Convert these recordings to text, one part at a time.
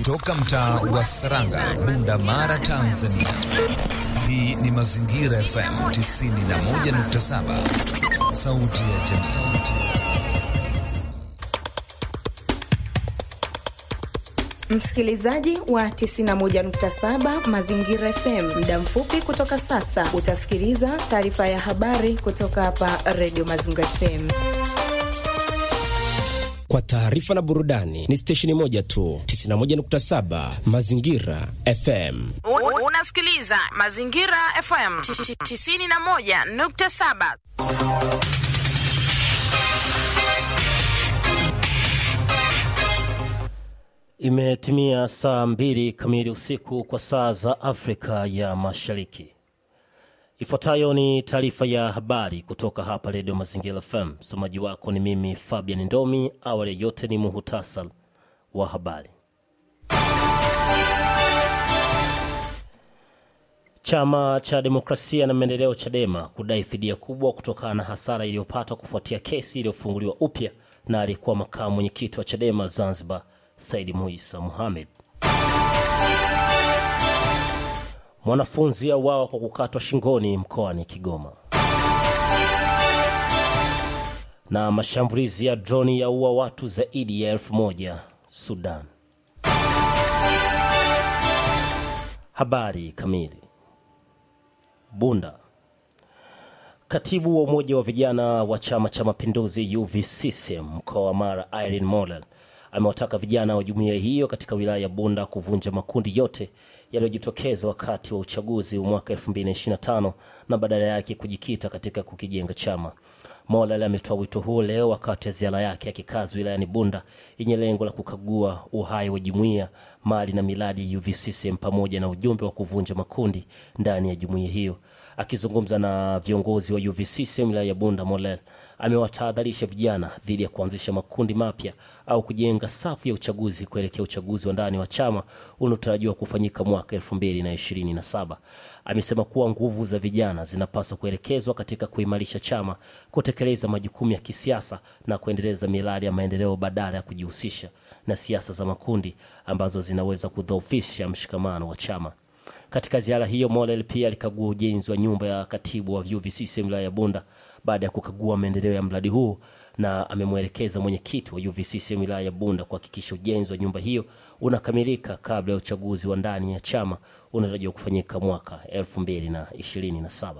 Toka mtaa wa Saranga, Bunda Mara, Tanzania. Hii ni Mazingira FM 91.7, sauti ya jamii. Msikilizaji wa 91.7 Mazingira FM, muda mfupi kutoka sasa utasikiliza taarifa ya habari kutoka hapa Radio Mazingira FM. Kwa taarifa na burudani ni stesheni moja tu, 91.7 Mazingira FM. Unasikiliza Mazingira FM 91.7. Imetimia saa mbili kamili usiku kwa saa za Afrika ya Mashariki. Ifuatayo ni taarifa ya habari kutoka hapa Redio Mazingira FM. Msomaji wako ni mimi Fabian Ndomi. Awali yote ni muhutasar wa habari. Chama cha Demokrasia na Maendeleo, CHADEMA, kudai fidia kubwa kutokana na hasara iliyopata kufuatia kesi iliyofunguliwa upya na aliyekuwa makamu mwenyekiti wa CHADEMA Zanzibar Saidi Muisa Muhamed. Mwanafunzi auawa kwa kukatwa shingoni mkoani Kigoma. Na mashambulizi ya droni yaua watu zaidi ya elfu moja Sudan. Habari kamili. Bunda. Katibu wa Umoja wa Vijana wa Chama cha Mapinduzi UVCCM mkoa wa Mara Irene Mollel amewataka vijana wa jumuiya hiyo katika wilaya ya Bunda kuvunja makundi yote yaliyojitokeza wakati wa uchaguzi wa mwaka 2025 na badala yake kujikita katika kukijenga chama. Mollel ametoa wito huo leo wakati wa ziara yake ya kikazi wilayani Bunda yenye lengo la kukagua uhai wa jumuiya, mali na miradi ya UVCCM pamoja na ujumbe wa kuvunja makundi ndani ya jumuiya hiyo. Akizungumza na viongozi wa UVCCM wilaya ya Bunda, Mollel amewatahadharisha vijana dhidi ya kuanzisha makundi mapya au kujenga safu ya uchaguzi kuelekea uchaguzi wa ndani wa chama unaotarajiwa kufanyika mwaka 2027. Amesema kuwa nguvu za vijana zinapaswa kuelekezwa katika kuimarisha chama, kutekeleza majukumu ya kisiasa na kuendeleza miradi ya maendeleo badala ya kujihusisha na siasa za makundi ambazo zinaweza kudhoofisha mshikamano wa chama. Katika ziara hiyo Mollel pia alikagua ujenzi wa nyumba ya katibu wa UVCCM wilaya ya Bunda baada ya kukagua maendeleo ya mradi huu, na amemwelekeza mwenyekiti wa UVCCM wilaya ya Bunda kuhakikisha ujenzi wa nyumba hiyo unakamilika kabla ya uchaguzi wa ndani ya chama unatarajiwa kufanyika mwaka 2027.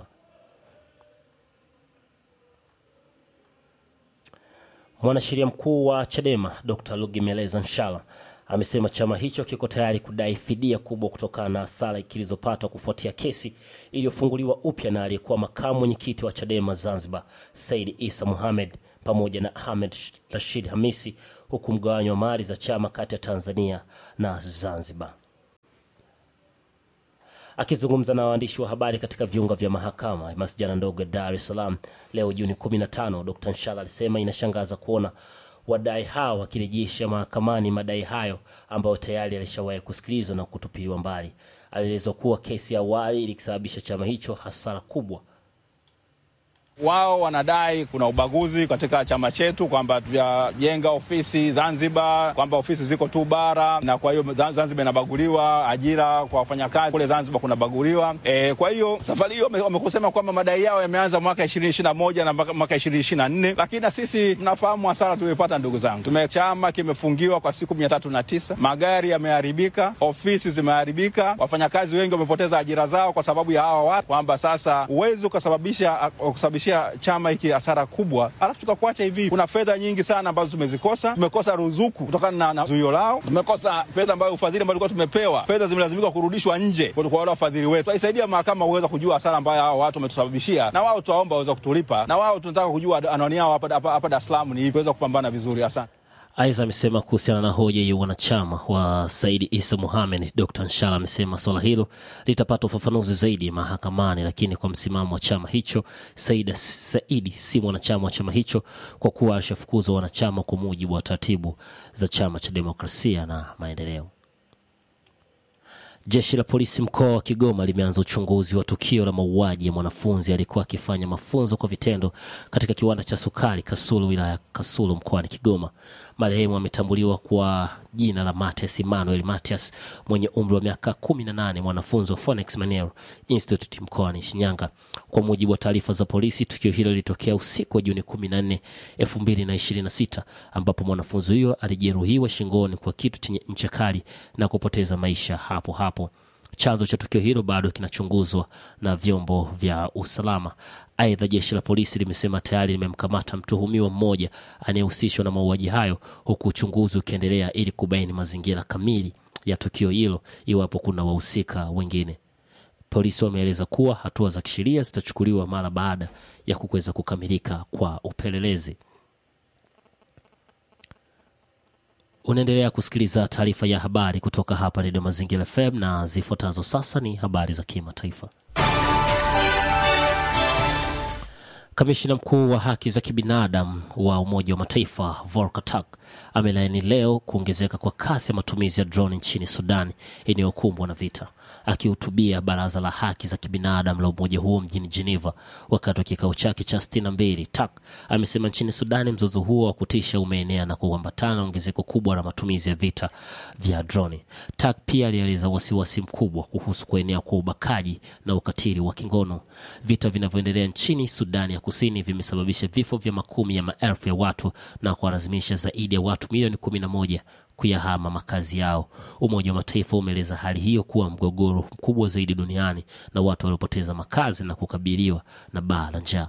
Mwanasheria mkuu wa CHADEMA Dr. Lugemeleza Nshala amesema chama hicho kiko tayari kudai fidia kubwa kutokana na hasara kilizopatwa kufuatia kesi iliyofunguliwa upya na aliyekuwa makamu mwenyekiti wa CHADEMA Zanzibar Said Isa Muhamed pamoja na Ahmed Rashid Hamisi, huku mgawanyo wa mali za chama kati ya Tanzania na Zanzibar. Akizungumza na waandishi wa habari katika viunga vya mahakama ya masjala ndogo ya Dar es Salaam leo Juni 15, Dr. Nshala alisema inashangaza kuona wadai hao wakirejesha mahakamani madai hayo ambayo tayari alishawahi kusikilizwa na kutupiliwa mbali. Alielezwa kuwa kesi ya awali ilikisababisha chama hicho hasara kubwa. Wao wanadai kuna ubaguzi katika chama chetu, kwamba tujajenga ofisi Zanzibar, kwamba ofisi ziko tu bara, na kwa hiyo Zanzibar inabaguliwa, ajira kwa wafanyakazi kule Zanzibar kunabaguliwa. E, kwa hiyo safari hiyo wamekusema kwamba madai yao yameanza mwaka ishirini ishirini na moja na mwaka ishirini ishirini na nne lakini na sisi tunafahamu hasara tuliyopata, ndugu zangu. Tume chama kimefungiwa kwa siku mia tatu na tisa magari yameharibika, ofisi zimeharibika, wafanyakazi wengi wamepoteza ajira zao kwa sababu ya hawa watu, kwamba sasa huwezi ukasababisha kusababisha chama hiki hasara kubwa, alafu tukakuacha hivi. Kuna fedha nyingi sana ambazo tumezikosa. Tumekosa ruzuku kutokana na, na zuio lao. Tumekosa fedha ambayo ufadhili ambao tulikuwa tumepewa, fedha zimelazimika kurudishwa nje kwa wale wafadhili wetu. Tuisaidia mahakama uweza kujua hasara ambayo hao watu wametusababishia, na wao tuwaomba waweza kutulipa, na wao tunataka kujua anwani yao hapa Dar es Salaam ni ipi, weza kupambana vizuri. Asante. Aidha, amesema kuhusiana na hoja ya wanachama wa Saidi Isa Muhamed, Dr Nshala amesema swala hilo litapata ufafanuzi zaidi mahakamani, lakini kwa msimamo wa chama hicho, Saidi, Saidi si mwanachama wa chama hicho kwa kuwa alishafukuzwa wanachama kwa mujibu wa taratibu za chama cha demokrasia na maendeleo. Jeshi la polisi mkoa wa Kigoma limeanza uchunguzi wa tukio la mauaji ya mwanafunzi aliyekuwa akifanya mafunzo kwa vitendo katika kiwanda cha sukari Kasulu, wilaya ya Kasulu mkoani Kigoma. Marehemu ametambuliwa kwa jina la Matias Emmanuel Matias mwenye umri wa miaka 18, mwanafunzi wa Phoenix Maniero Institute mkoani Shinyanga. Kwa mujibu wa taarifa za polisi, tukio hilo lilitokea usiku wa Juni 14, 2026 ambapo mwanafunzi huyo alijeruhiwa shingoni kwa kitu chenye ncha kali na kupoteza maisha hapo hapo. Chanzo cha tukio hilo bado kinachunguzwa na vyombo vya usalama. Aidha, jeshi la polisi limesema tayari limemkamata mtuhumiwa mmoja anayehusishwa na mauaji hayo, huku uchunguzi ukiendelea ili kubaini mazingira kamili ya tukio hilo, iwapo kuna wahusika wengine. Polisi wameeleza kuwa hatua za kisheria zitachukuliwa mara baada ya kuweza kukamilika kwa upelelezi. Unaendelea kusikiliza taarifa ya habari kutoka hapa Redio Mazingira FM na zifuatazo sasa ni habari za kimataifa. Kamishina mkuu wa haki za kibinadamu wa Umoja wa Mataifa Volker Turk amelaani leo kuongezeka kwa kasi ya matumizi ya droni nchini Sudan inayokumbwa na vita. Akihutubia baraza la haki za kibinadamu la umoja huo mjini Geneva wakati wa kikao chake cha 62, Turk amesema nchini Sudani mzozo huo wa kutisha umeenea na kuambatana na ongezeko kubwa la matumizi ya vita vya droni. Turk pia alieleza wasiwasi mkubwa kuhusu kuenea kwa ubakaji na ukatili wa kingono. Vita vinavyoendelea nchini Sudani ya kusini vimesababisha vifo vya makumi ya maelfu ya watu na kuwalazimisha zaidi ya watu milioni kumi na moja kuyahama makazi yao. Umoja wa Mataifa umeeleza hali hiyo kuwa mgogoro mkubwa zaidi duniani na watu waliopoteza makazi na kukabiliwa na baa la njaa.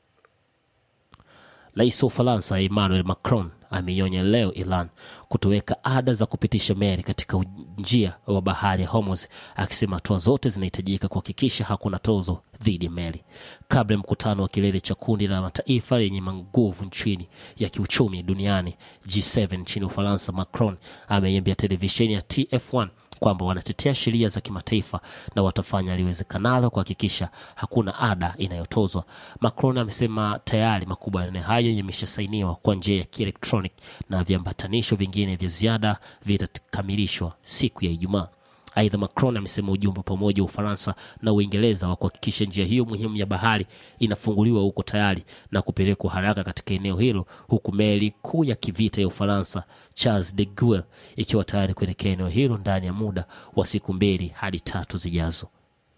Rais wa Ufaransa Emmanuel Macron ameionya leo Iran kutoweka ada za kupitisha meli katika njia wa bahari ya Hormuz, akisema hatua zote zinahitajika kuhakikisha hakuna tozo dhidi ya meli. Kabla ya mkutano wa kilele cha kundi la mataifa yenye nguvu nchini ya kiuchumi duniani G7 nchini Ufaransa, Macron ameiambia televisheni ya TF1 kwamba wanatetea sheria za kimataifa na watafanya liwezekanalo kuhakikisha hakuna ada inayotozwa. Macron amesema tayari makubaliano hayo yameshasainiwa kwa njia ya kielektronic na viambatanisho vingine vya ziada vitakamilishwa siku ya Ijumaa. Aidha, Macron amesema ujumbe pamoja wa Ufaransa na Uingereza wa kuhakikisha njia hiyo muhimu ya bahari inafunguliwa huko tayari na kupelekwa haraka katika eneo hilo, huku meli kuu ya kivita ya Ufaransa Charles de Gaulle ikiwa tayari kuelekea eneo hilo ndani ya muda wa siku mbili hadi tatu zijazo.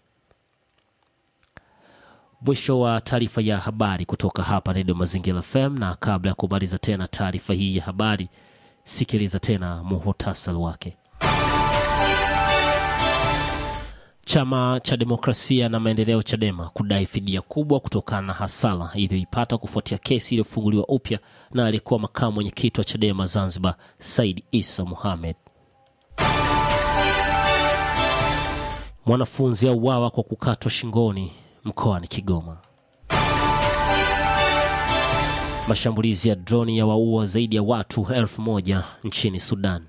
Mwisho wa taarifa ya habari kutoka hapa Redio Mazingira FM, na kabla ya kumaliza tena taarifa hii ya habari, sikiliza tena muhutasari wake. Chama cha Demokrasia na Maendeleo Chadema kudai fidia kubwa kutokana na hasara iliyoipata kufuatia kesi iliyofunguliwa upya na aliyekuwa makamu mwenyekiti wa Chadema Zanzibar Said Isa Mohamed. Mwanafunzi auawa kwa kukatwa shingoni mkoani Kigoma. Mashambulizi ya droni ya waua zaidi ya watu elfu moja nchini Sudan.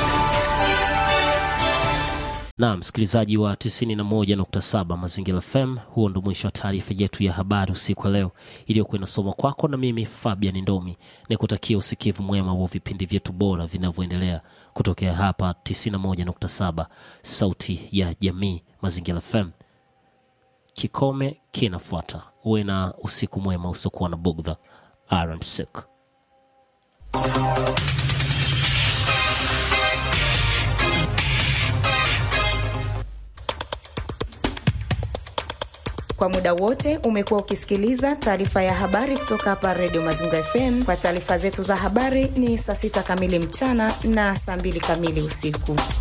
Na msikilizaji wa 91.7 Mazingira FM, huo ndo mwisho wa taarifa yetu ya habari usiku wa leo iliyokuwa inasomwa kwako na mimi Fabian Ndomi, ni kutakia usikivu mwema wa vipindi vyetu bora vinavyoendelea kutokea hapa 91.7 Sauti ya Jamii Mazingira FM. Kikome kinafuata. Uwe na usiku mwema usiokuwa na bugdha. Aramsik. Kwa muda wote umekuwa ukisikiliza taarifa ya habari kutoka hapa Redio Mazingira FM. Kwa taarifa zetu za habari ni saa sita kamili mchana na saa mbili kamili usiku.